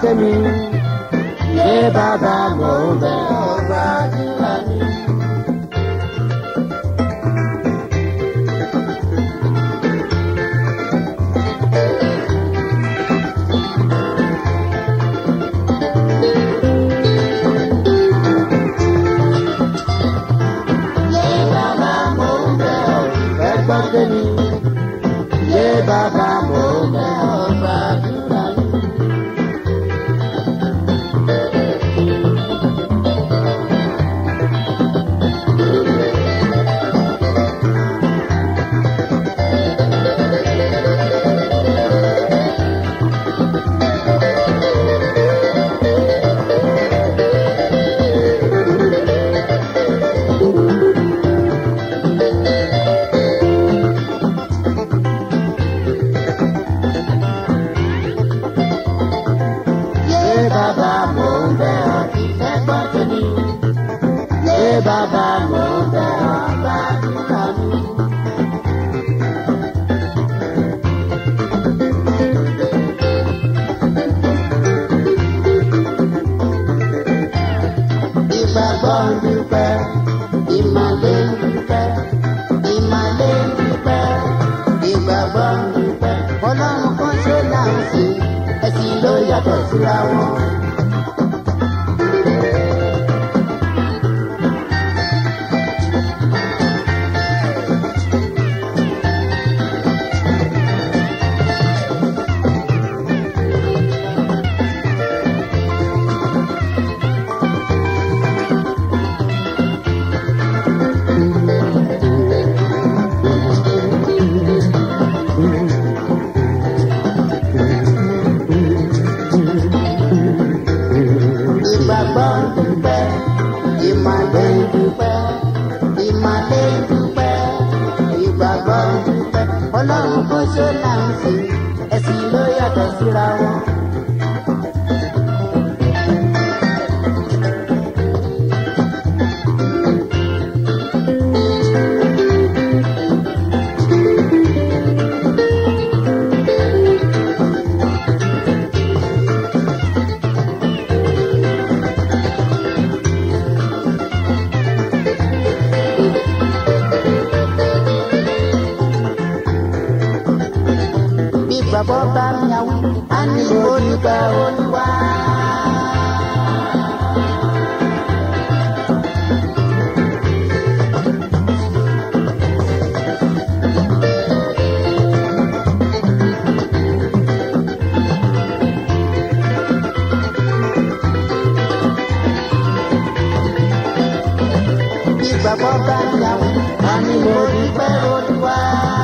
tèmi. Ṣé bàbá mò ń bẹ̀ ọ́ gbàdúrà mi? Ṣé bàbá mò ń bẹ̀ ọ́ fẹ́ gbọ́ tèmi? Ṣé bàbá mò ń bẹ̀ ọ́ gbàdúrà mi? Ṣé bàbá mò ń bẹ̀ ọ́ fẹ́ gbọ́ tèmi? Ṣé bàbá mò ń bẹ̀ ọ́ gbàdúrà mi? Ìgbàgbọ́ ń dúpẹ́, ìmàlẹ́ ń dúpẹ́, ìmàlẹ́ ń dúpẹ́, ìgbàgbọ́ ń dúpẹ́. Ọlọ́run kan ṣe là ń sìn, ẹ̀sìn ló yàtọ̀ síra wọn. Ìgbàgbọ́ ń dúpẹ́, ìmàlẹ́ ń dúpẹ́, ìmàlẹ́ ń dúpẹ́, ìgbàgbọ́ ń dúpẹ́. Ọlọ́run kò ṣe là ń sìn, ẹ̀sìn ló yàtọ̀ síra wọn. Bí bàbá bá mi àwọn, a ní olùgbà olúwa. Bí bàbá bá mi àwọn, a ní olùgbà olúwa.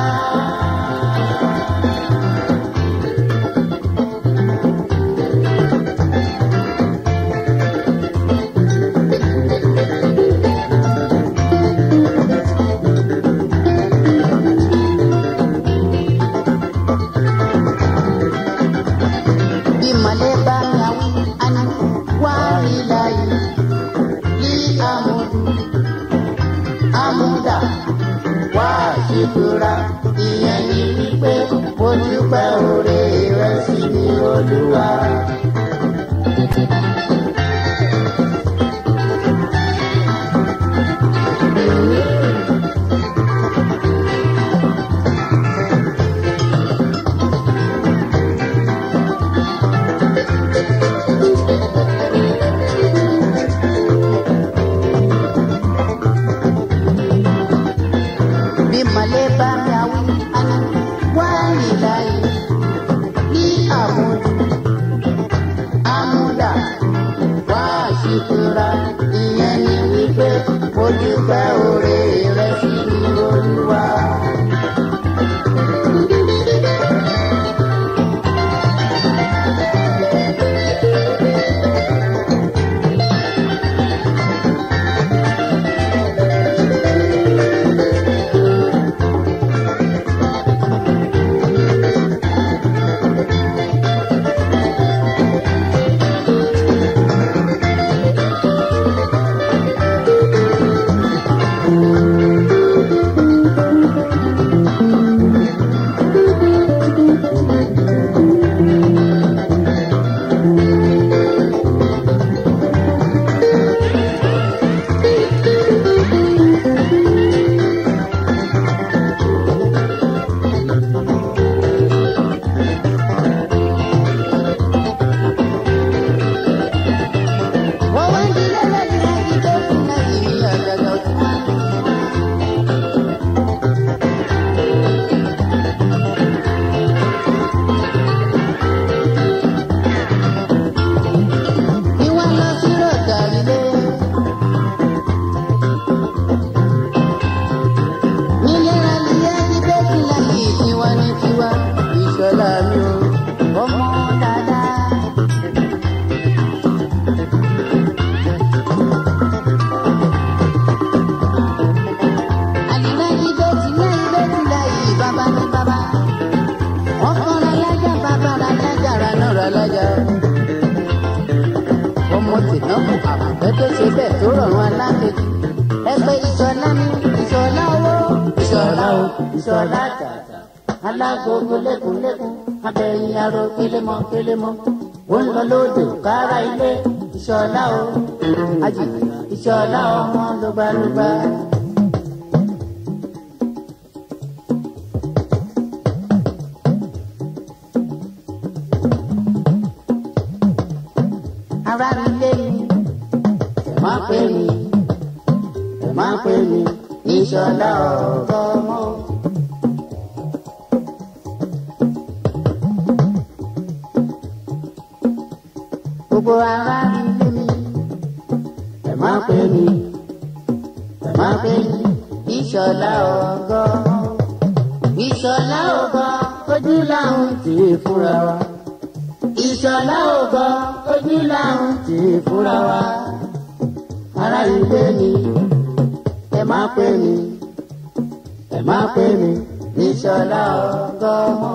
ìmọ̀lẹ́ bá mi àwọn àná wá rí láyé ní àmúdù àmúdà wá ṣètura ìyẹn ní wípé mo dúpẹ́ oore rẹ sí ní olúwa. bí mọ̀lẹ́ bá mi àwọn àná wá rí láyé ní àmúdù tó rọrùn alákejì ẹgbẹ́ ìṣọ̀lá ní ìṣọ̀lá owó ìṣọ̀lá o ìṣọ̀lá tààtà alágogo lẹ́kùnlẹ́kùn abẹ́yìn aró kélémọ́ kélémọ́ ó ń lọ lódò kára ilé ìṣọ̀lá o ajì ìṣọ̀lá ọmọ lóbalóba. ara mi lé mi ẹ má pè mí ẹ má pè mí ìṣọ̀lá ọ̀gọ́ mọ́. gbogbo ara mi lé mi ẹ má pè mí ẹ má pè mí ìṣọ̀lá ọ̀gọ́ mọ́. ìṣọ̀lá ọ̀gọ́ ojú làwọn ti fúnra wa ìṣọ̀lá ògbọ́ ojú làwọn ti fúnra wa. ara ilé mi ẹ má pè mí ẹ má pè mí ìṣọ̀lá ògbọ́ mọ́.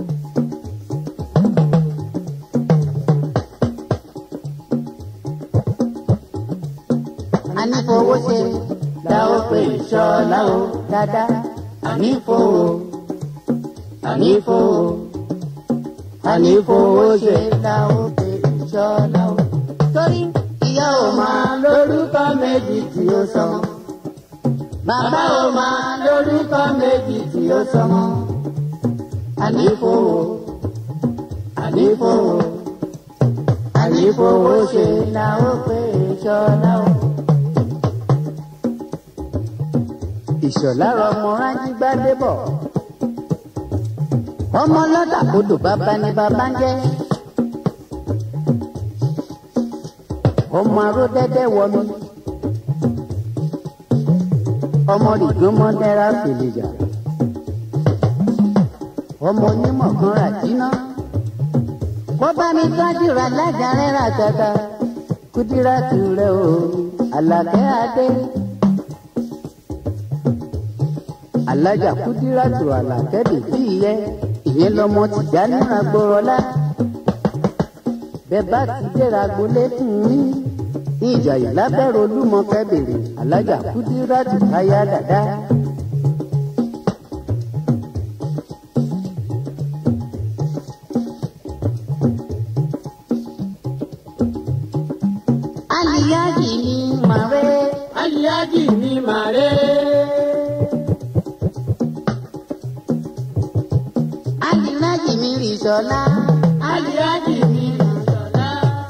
ànífowó ṣe la ó pè ìṣọ̀lá o dáadáa ànífowó ànífowó ànífowó ṣe la ó pè ìṣọ̀lá o. torí ìyá ò máa lórúkọ méjì tí ó sọ. bàbá ò máa lórúkọ méjì tí ó sọ mọ́. ànífowó ànífowó ànífowó ṣe la ó pè ìṣọ̀lá o. ìṣọ̀lá rọmọ rájí gbádébọ̀ ọmọ lọ́dà kodò bàbá ni bàbá ń jẹ́. ọmọ aró dẹ́dẹ́ wọ mi. ọmọ rìgbọ́mọ dẹ́ra fèlèjà. ọmọ onímọ̀ kan rà jíná. wọ́n bá mi tọ́jú ra lájà rẹ̀ rà tata. kúdírà tù rẹ̀ o àlàkẹ́ adé. alájà kúdírà tù àlàkẹ́ dèbí yẹ ìyẹn lọmọ tìjà níra gbọrọlá bẹ́ẹ̀ bá ti dẹ́ra gbolé fún mi ní ìjàyè lábẹ́rẹ́ olúmọkẹ́ bèrè alájà kúdírátù aya dàda. aliyaji ni màrẹ́ aliyaji ni màrẹ́. aliyaji ni rìsọ́lá aliyaji ni rìsọ́lá.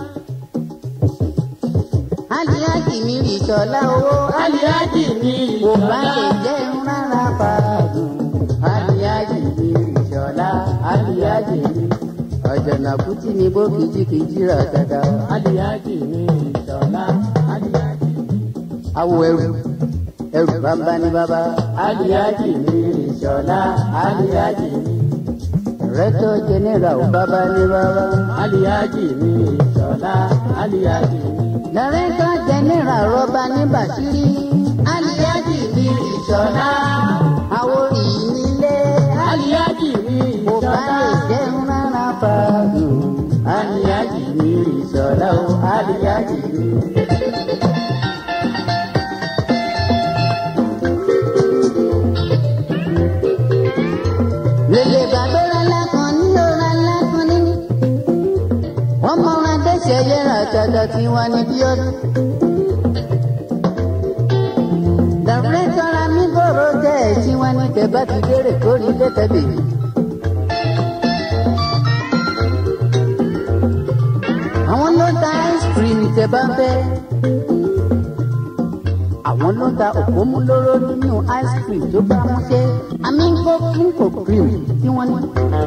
aliyaji ni rìsọ́lá owó aliyaji ni kò bá rìsọ́lá. lè jẹun rárá fàágùn aliyaji ni rìsọ́lá aliyaji ni ọ̀jọ̀nà kùtì ní bó kìjìkìjì rà dada. aliyaji ni rìsọ́lá. aliyaji ni. awo ẹrù ẹrù bàbá ní bàbá aliyaji ni rìsọ́lá. aliyaji ni. rẹ́tọ̀ jẹnẹra ò bàbá ní bàbá. aliyaji ni rìsọ́lá. aliyaji ni. dàrẹ́tọ̀ jẹnẹra rọ́bà ní bàṣírí. aliyaji ní ìṣọ̀lá àwòrì nílé. aliyaji ni kò bá rìsọ́lá. lè jẹun rárá fàágùn. aliyaji ni rìsọ́lá o. aliyaji ni. lèlè bàbá rárá kan ní ọ̀rá ńlá kan níní. wọ́n mọ ọ̀rá dẹ́sẹ̀ yẹra àtàtà tí wọ́n ní bí ọdún. dàrẹ́tọ̀ ra mi bọ̀rọ̀ jẹ́ ẹ̀ tí wọ́n ní tẹ̀ bá ti dérè kórì lẹ́tẹ̀ bèbí. àwọn ló ta ice cream tẹ̀ bá fẹ́. àwọn ló ta òpómúlóró nínú ice cream tó bá mú ṣe. amingo pinko cream tí wọ́n ní.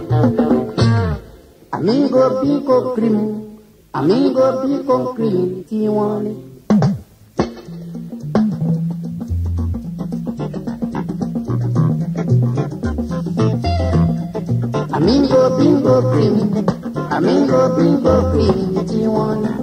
amingo pinko cream amingo pinko cream tí wọ́n ní. Amingo bingo cream, amingo bingo cream tí wọ́n ní.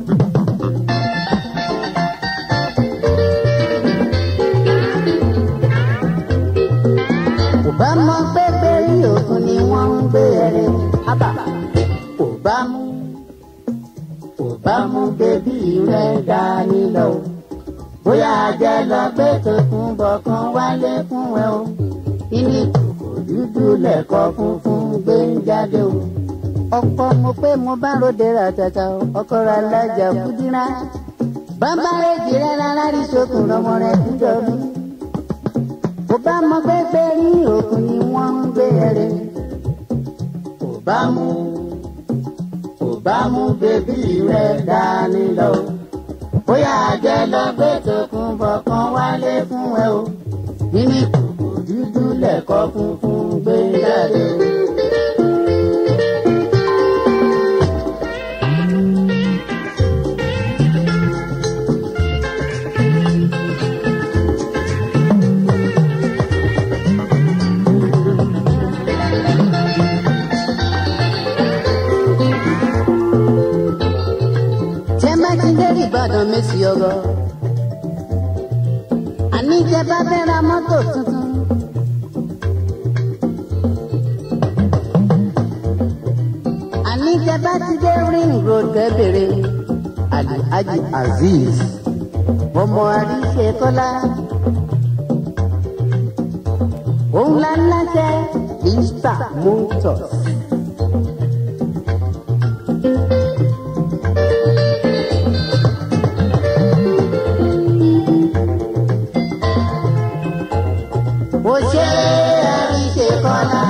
Kò bá mọ pé bẹ́rí òkun ni wọ́n ń gbé ẹrẹ. Ábà kò bá mú kò bá mú bébí rẹ̀ dání lọ. bóyá jẹ́ lọ gbé tòkun bọ̀ kan wálé fún ẹ o kíní kòkò dúdú lẹ̀kọ́ funfun gbé ń jáde o. ọ̀pọ̀ mo pé mo bá ròde ra tata o ọkọ ra lájà kúdírá bàbá èjì rẹ rárá rí sókun lọmọ rẹ dúdọ mi. kò bá mọ gbẹgbẹ ní òkun ni wọ́n ń gbé ẹrẹ. kò bá mú kò bá mú bébí rẹ dání lọ. bóyá jẹ́ lọ gbé tòkun bọ̀ kan wálé fún ẹ o. kíní kòkò dúdú lẹ̀kọ́ funfun gbé jáde. tẹ́ bá ti dé ìbàdàn mẹ́sì ọgọ́ àní tẹ́ bá fẹ́ ra mọ́tò tuntun. àní tẹ́ bá ti dé ring road kẹ́bẹ̀rẹ̀ alhaji azeez ọmọ àríṣe kọ́lá òun la ń láṣẹ easter motors. ó ṣe àríṣe kọ́lá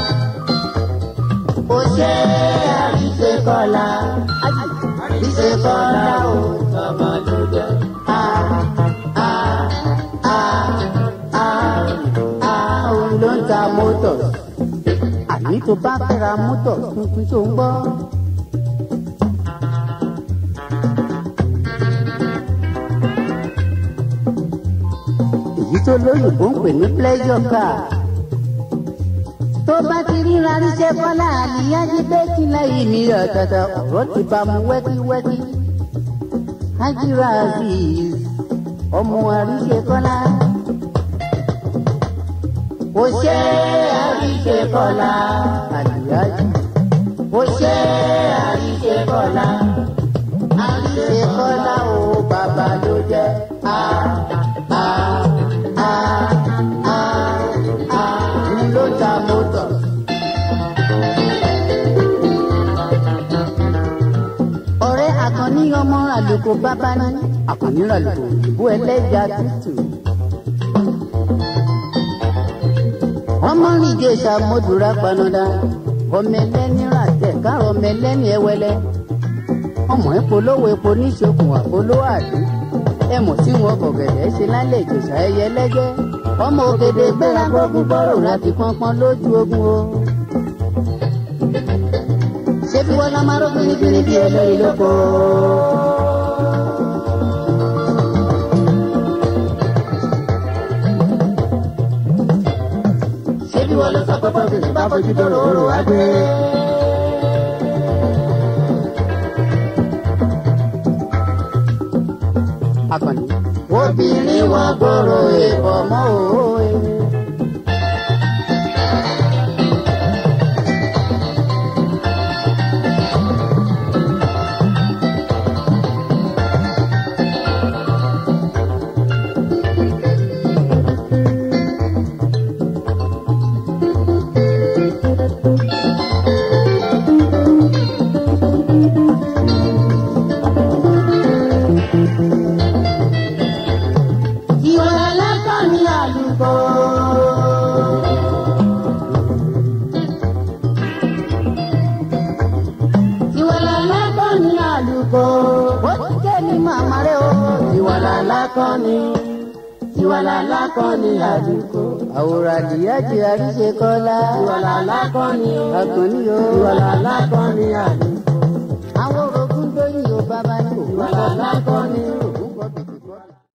ó ṣe àríṣe kọ́lá àríṣe kọ́lá ó tọmọ ló jẹ. a a a a a òun ló ń ta mọ́tò àní tó bá fẹ́ ra mọ́tò tuntun tó ń gbọ́. èyí tó lóyìnbó ń pè ní pleasure car. tó bá ti ríra ríṣẹ́ kọ́lá àníyájú pé kí lẹ́yìn mi ọ̀tọ̀ọ̀tọ̀ ọ̀rọ̀ ti bá mu wẹ́kíwẹ́kí. Hajira Azeez ọmọ àríṣe kọ́lá. ó ṣe àríṣe kọ́lá àdìyájú. ó ṣe àríṣe kọ́lá. àríṣe kọ́lá o bàbá ló jẹ́ a a a a a ló ta mọ́tò. ọ̀rẹ́ àkànní ọmọ àlùkò bábá ní àkànní àlùkò òyìnbó ẹlẹ́ja tútù. ọmọ rìndé ìṣàmódùrà panadà ọmọ ẹlẹ́ni ràtẹ̀ káàrọ̀ ọmọ ẹlẹ́ni ẹwẹlẹ́ ọmọ ìpolówó epo níṣokùn àpolówó àdé ẹmọ tí wọn bọ̀gẹ̀dẹ̀ ṣe lálẹ́ ìjòsà ẹyẹ lẹ́gẹ́ ọmọ ògèdè gbéra gbógun bọ́rò láti pọ́npọ́n lójú ogun o. ṣé bí wọn lọ máa rọ fínnífínní bí olórí lóko. ṣé bí wọn lọ sọ pé pọ́ńpì bá fojú dọ̀rọ̀ òrò wá gbé. akọni. obìnrin wọn gbòòrò ìbọn mọ́ òwe. ìwà alákọ̀ọ́ni àlùkò. ìwà alákọ̀ọ́ni àlùkò. ó ti jẹ́ ní màmá rẹ̀ o. ìwà alákọ̀ọ́ni. ìwà alákọ̀ọ́ni àlùkò. àwòrán àdìyájì àríṣe kọ́lá. ìwà alákọ̀ọ́ni. àkànní o. ìwà alákọ̀ọ́ni àlùkò. àwọn orogún lóyún o bàbá ní. ìwà alákọ̀ọ́ni o.